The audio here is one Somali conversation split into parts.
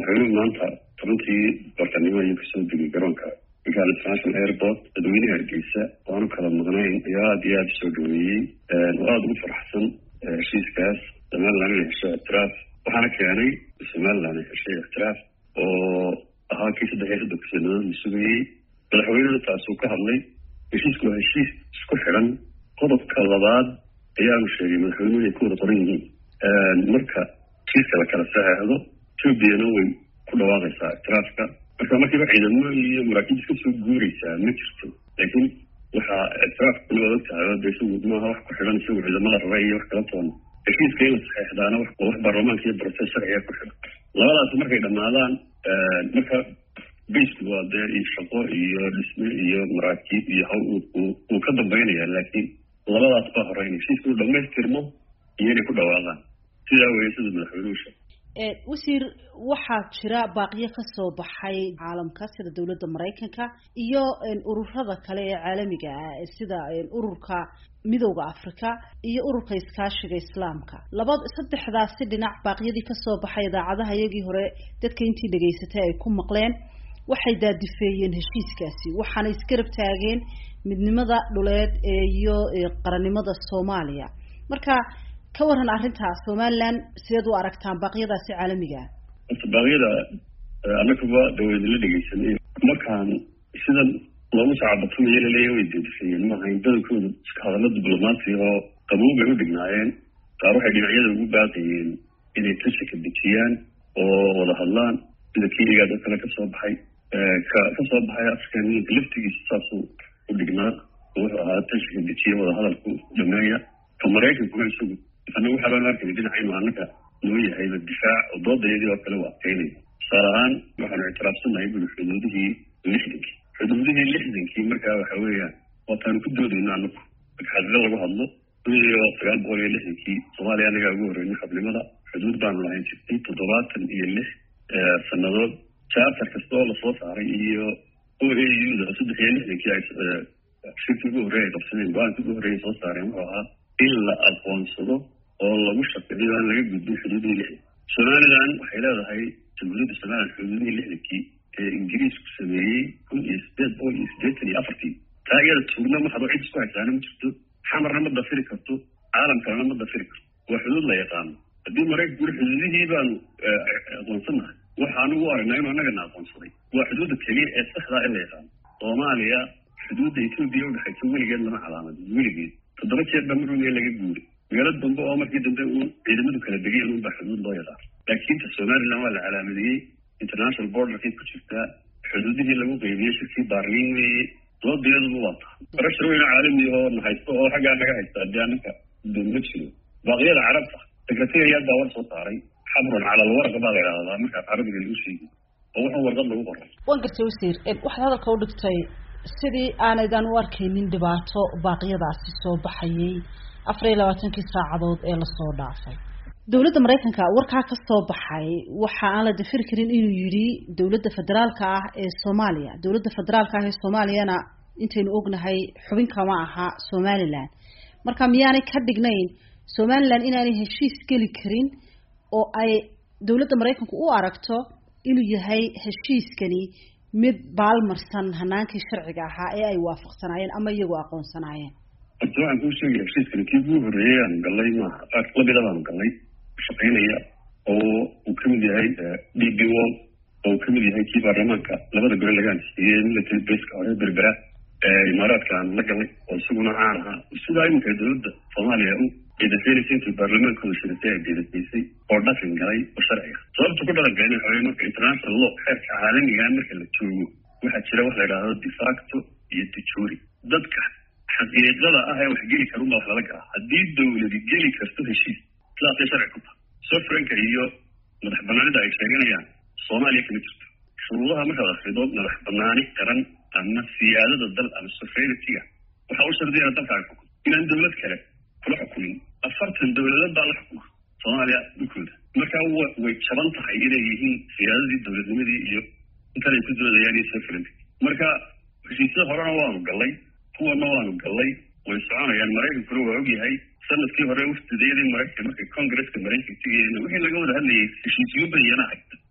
madaxweynuhu maanta runtii bartanimo ayuu kasoo degay garoonka gaal international airport dadweynaha hargeysa waanu kala mudnayn ayaa aada iyo aada soo dhaweeyey oo aada ugu faraxsan heshiiskaas somaliland inay hesho ictiraaf waxaana keenay somaliland ay heshay ictiraaf oo ahaa kii saddex iyo soddonka sanadood la sugayey madaxweynena taasuu ka hadlay heshiisku waa heshiis isku xidhan qodobka labaad ayaanu sheegay madaxweynuhu inay ku wada qoran yihiin marka heshiiska la kala saxeexdo ethoobiana way ku dhawaaqaysaa ictiraafka marka markiiba ciidamo iyo maraakiib iska soo guuraysaa ma jirto laakiin waxaa ictiraafkuna waad og tahay oo de isagu maaha wax ku xidhan isagu ciidamada raba iyo wax kala toona heshiiska in la saxeexdaana waa wax baarlamaanka iyo broces sharciga ku xidhan labadaas markay dhammaadaan marka baysku waa dee iyo shaqo iyo dhisme iyo maraakiib iyo hawl uu ka dambaynaya laakiin labadaas baa horeyn heshiiska uu dhamaystirmo iyo inay ku dhawaaqaan sidaa weeye sida madaxweynuhu sheegay wasiir waxaa jira baaqiyo kasoo baxay caalamka sida dowladda maraykanka iyo ururada kale ee caalamiga ah sida ururka midowda africa iyo ururka iskaashiga islaamka laba saddexdaasi dhinac baaqyadii kasoo baxay idaacadaha iyagii hore dadka intii dhegaysatay ay ku maqleen waxay daadifeeyeen heshiiskaasi waxaana isgarab taageen midnimada dhuleed iyo qarannimada soomaaliya marka ka waran arrintaa somaliland sideed u aragtaan baaqyadaasi caalamiga horta baaqyada annagaba dawladla dhegeysanay markaan sidan loogu sacabatumayo laleeya way deedifeeyeen maaha in badankooda iska hadallo diblomaati oo qabow bay u dhignaayeen qaar waxay dhinacyada ugu baaqayeen inay tasika dejiyaan oo wada hadlaan sida keniga dad kale kasoo baxay ka kasoo baxay african unionka laftigiisa saasuu u dhignaa wuxuu ahaa tasika dejiya wada hadalku dhameeya ka maraykankuna isagu anagu waxaabaan arkayna dhinaca inuu annaga noo yahayba difaac oo doodayadii oo kale waa adkeynaya tusaale ahaan waxaanu ictiraafsannahay buli xuduudihii lixdankii xuduudihii lixdankii markaa waxa weeyaan waataanu ku doodayno anagu marka xaqiiqo lagu hadlo iyo sagaal boqol iyo lixdankii soomaaliya anagaa ugu horreynay xubnimada xuduud baanu lahayn jirtay toddobaatan iyo lix sanadood charter kasta oo lasoo saaray iyo o a u da saddex iyo lixdankii ay shirkii ugu horreeya ay qabsadeen go-aankii ugu horreeya soo saareen wuxuu ahaa in la aqoonsado oo lagu shaqeeyo aan laga gudbin xuduudihii lixdan somaliland waxay leedahay jamhuuriyadda somaliland xuduudihii lixdankii ee ingiriisku sameeyey kun iyo sideed boqol iyo siddeetan iyo afartii taa iyada tuugna maxado cid isku haysaana ma jirto xamarna ma dafiri karto caalamkalena ma dafiri karto waa xuduud la yaqaano haddii maraykanku uri xuduudihii baanu aqoonsanahay waxaanu u aragnaa inuu annagana aqoonsaday waa xuduudda keliya ee saxdaa in la yaqaano soomaaliya xuduudda etoobiya udhexaysa weligeed lama calaamadin weligeed toddoba jeer baa marweliya laga guuray magaalo dambe oo markii dambe uun ciidamadu kala degeen un baa xuduud loo yaqaan laakiin ta somaliland waa la calaamadiyey international borderkay ku jirtaa xuduudihii lagu qeybiyey shirkii baarliin weeye doodayaduba waa tahay barashar weyne caalami oo na haysto oo xaggaa naga haysta haddii annaka doon ma jiro baaqyada carabta secretariyaad baa war soo saaray xabrun cala alwarqa baa la idhahdaa markaa carabiga lagu sheegi oo wuxuu warqad lagu qoray waan gartay wasiir waxaad hadalka u dhigtay sidii aanaydan u arkaynin dhibaato baaqyadaasi soo baxayay afar iyo labaatankii saacadood ee lasoo dhaafay dowladda maraykanka warkaa ka soo baxay waxa aan la dafiri karin inuu yidhi dowladda federaalka ah ee soomaaliya dowladda federaalka ah ee soomaaliyana intaynu ognahay xubin kama aha somaliland marka miyaanay ka dhignayn somaliland inaanay heshiis geli karin oo ay dowladda maraykanku u aragto inuu yahay heshiiskani mid baalmarsan hanaankii sharciga ahaa ee ay waafaqsanaayeen ama iyagoo aqoonsanaayeen horta waxaan kuu sheegaya heshiiskani kii ugu horreeyey aanu gallay maaha qaar lamida baanu gallay shaqaynaya oo uu kamid yahay d b wall oo uu kamid yahay kii baarlamaanka labada gole laga ansiiyey military baska hore berbera imaaraadka aan la galay oo isaguna caan ahaa sidaa iminka dowladda soomaaliya u ciidafaynaysa intii baarlamaankooda shiratay ay ciidafaysay oo dhaqan galay oo sharciga sababta ku dhaqan galay waxa weye marka international law xeerka caalamigaa marka la joogo waxaa jira wax la idhaahdo defacto iyo tijuri dadka xaqiiqada ah ee wax geli kara unbaa wax lala galaa haddii dawladi geli karto heshiis sidaasay sharci ku tahay sofranka iyo madax banaanida ay sheeganayaan soomaaliya kama jirto shuruudaha markaad akrido madax banaani qaran ama siyaadada dal ama sovereigntyga waxaa u shardiya ina dalkaaga xukumo inaan dawlad kale kula xukumin afartan dawladood baa la xukuma soomaaliya dhulkooda markaa way jaban tahay inay yihiin siyaadadii dawladnimadii iyo intan ay ku doodayaan iyo sovereignty marka heshiisyada horena waanu gallay kuwana waanu gallay way soconayaan maraykankuna waa ogyahay sanadkii hore wafdidayadii maraykan markay congresska maraykanka tegayeen wixii laga wada hadlayay heshiisyo bayana haysta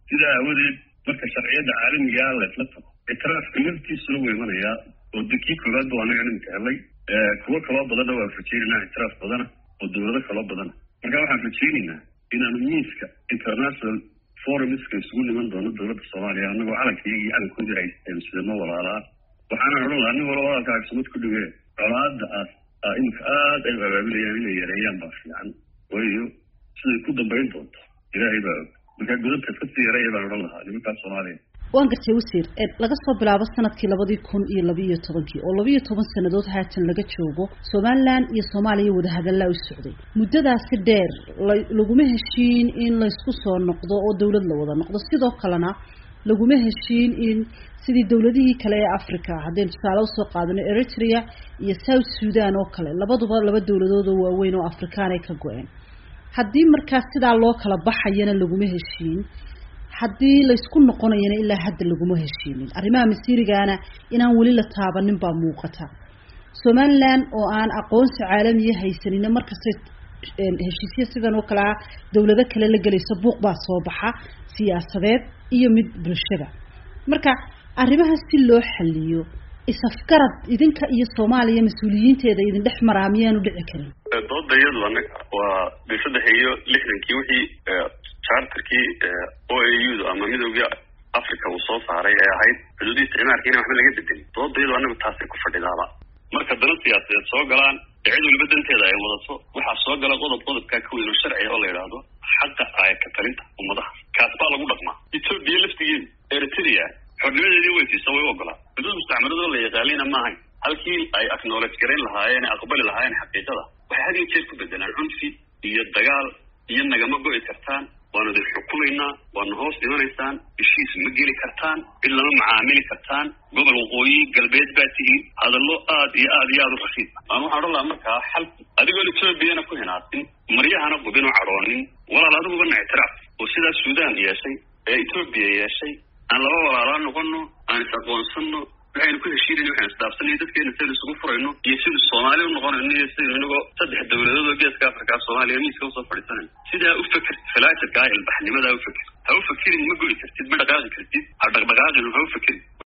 sidaa aawadeed marka sharciyadda caalamigaa laysla tago ictiraafka laftiisuna wuu imanayaa oo de kii koowaad bu anaga iminka helay kuwo kaloo badanna waan rajeynaynaa ictiraaf badana oo dawlado kaloo badana marka waxaan rajeynaynaa inaanu miiska international forumska isugu niman doono dawladda soomaaliya anagoo calankii iyo calankoodii haysteenu sidano walaalaa waxaanan odhan lahaa nin walba hadalka agsamad ku dhigee colaada aas iminka aada ay u abaabilayaan inay yareeyaan baa fiican waayo siday ku dambayn doonto ilaahay baa og markaa godabka iska sii yareeya baan odhan lahaa nimankaa soomaaliya waan gartay wasiir laga soo bilaabo sanadkii labadii kun iyo labaiyo tobankii oo labaiyo toban sanadood haatan laga joogo somalilan iyo soomaaliya wadahadallaa u socday muddadaasi dheer laguma heshiin in laysku soo noqdo oo dawlad la wada noqdo sidoo kalena laguma heshiin in sidii dawladihii kale ee africa haddaynu tusaale usoo qaadano eritrea iyo south sudan oo kale labaduba laba dawladood oo waaweyn oo afrikaan ay ka go-een haddii markaas sidaa loo kala baxayana laguma heshiin haddii laysku noqonayana ilaa hadda laguma heshiinin arrimaha masiirigaana inaan weli la taabanin baa muuqata somalilan oo aan aqoonsi caalamiya haysanina markastay heshiisya sidan oo kale ah dawlado kale la gelayso buuq baa soo baxa siyaasadeed iyo mid bulshada marka arrimahaas si loo xaliyo isafgarad idinka iyo soomaaliya mas-uuliyiinteeda idin dhex maraa miyaanu dhici karin dooda iyadu anaga waa saddex iyo lixdankii wixii charterkii o a u da ama midooda africa uu soo saaray ee ahayd xuduudii isticmaalka inaan waxba laga bedelin dooda iyadu anagu taasay ku fadhidaaba marka dana siyaasadeed soo galaan cid waliba danteeda ay wadato waxaa soo gala qodob qodobkaa ka weyn oo sharciga oo la yidhaahdo xaqa aayaka talinta ummadaha kaas baa lagu dhaqmaa ethoobia laftigeedu eritrea xornimadeedii weysiisa way u ogolaa xuduud mustacmaradoo la yaqaanina maahayn halkii ay acknowledge garayn lahaayeen aqbali lahaayeen xaqiiqada waxay had iyo jeer ku bedelaan cunfi iyo dagaal iyo nagama go'i kartaan waanu idin xukumaynaa waana hoos dhimanaysaan heshiis ma geli kartaan cid lama macaamili kartaan gobol waqooyi galbeed baa tihiin hadallo aad iyo aad iyo aada u rasiid aan waxaan odhan lahaa markaa xal adigoon etoobiyana ku hinaasin maryahana gubin oo cadhoonin walaal adigubana ictiraaf oo sidaa suudaan yeeshay ee etoobiya yeeshay aan laba walaalaa noqono aan is aqoonsano waxaynu ku heshiinayna waxaynu isdhaafsanay dadkeena saynu isugu furayno iyo sidaynu soomaali u noqonayno iyo sidaynu inagoo saddex dawladood oo geeska afrikaa soomaaliya miiska usoo fadhiisanayno sidaa u feker falaasirkaa ilbaxnimadaa u feker ha u fekerin ma go'i kartid ma dhaqaaqi kartid ha dhaqdhaqaaqin ha u fekerin